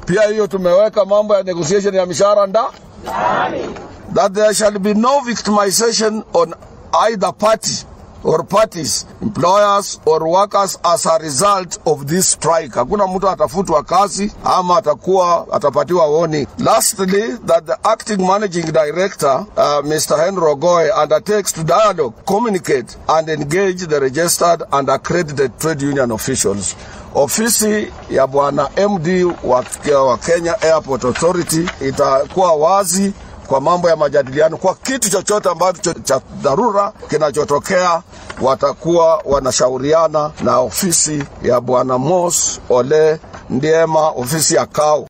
Pia hiyo tumeweka mambo ya negotiation ya mishahara nda that there shall be no victimization on either party or parties, employers or workers as a result of this strike. Hakuna mtu atafutwa kazi ama atakuwa atapatiwa warning. Lastly, that the acting managing director uh, Mr. Henry Ogoe undertakes to dialogue, communicate and engage the registered and accredited trade union officials. Ofisi ya bwana MD wa, wa Kenya Airport Authority itakuwa wazi kwa mambo ya majadiliano, kwa kitu chochote ambacho cha dharura kinachotokea, watakuwa wanashauriana na ofisi ya bwana Mos Ole Ndiema, ofisi ya KAU.